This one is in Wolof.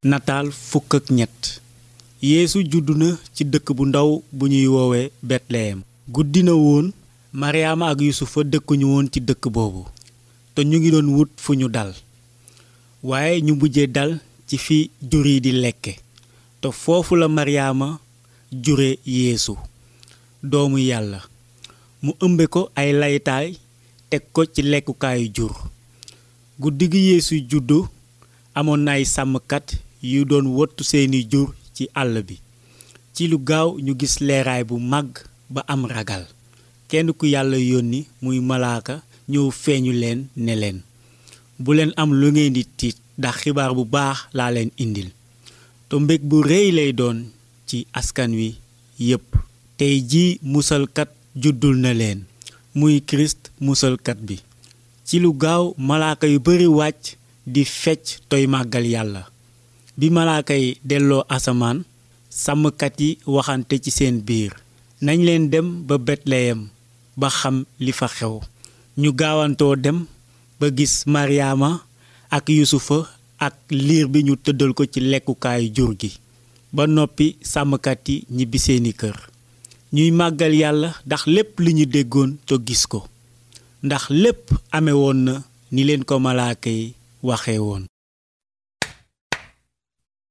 nataal fukk ak ñett yeesu juddu na ci dëkk bu ndaw bu ñuy woowe betleyem guddi na woon maryaama ak yusufa dëkkuñu woon ci dëkk boobu te ñu ngi doon wut fu ñu dal waaye ñu mujje dal ci fi jur yi di lekke te foofu la maryaama jure yeesu doomu yàlla mu ëmbe ko ay laytaay teg ko ci lekkukaayu jur guddi gi yeesu juddu amoon na ay sàmmkat yu doon wottu seeni jur ci àll bi ci lu gaaw ñu gis leeraay bu màgg ba am ragal kenn ku yàlla yónni muy malaaka ñëw feeñu leen ne leen bu leen am lu ngeen di tiit ndax xibaar bu baax laa leen indil te mbég bu rëy lay doon ci askan wi yépp tey jii musalkat juddul na leen muy kirist musalkat bi ci lu gaaw malaaka yu bari wàcc di fecc toy màggal yàlla bi malaaka yi delloo asamaan sàmmkat yi waxante ci seen biir nañ leen dem ba betleyem ba xam li fa xew ñu gaawantoo dem ba gis maryaama ak yusufa ak liir bi ñu tëddal ko ci lekkukaayu jur gi ba noppi sàmmkat yi ñibbi seeni kër ñuy màggal yàlla ndax lépp li ñu déggoon te gis ko ndax lépp ame woon na ni leen ko malaaka yi waxe woon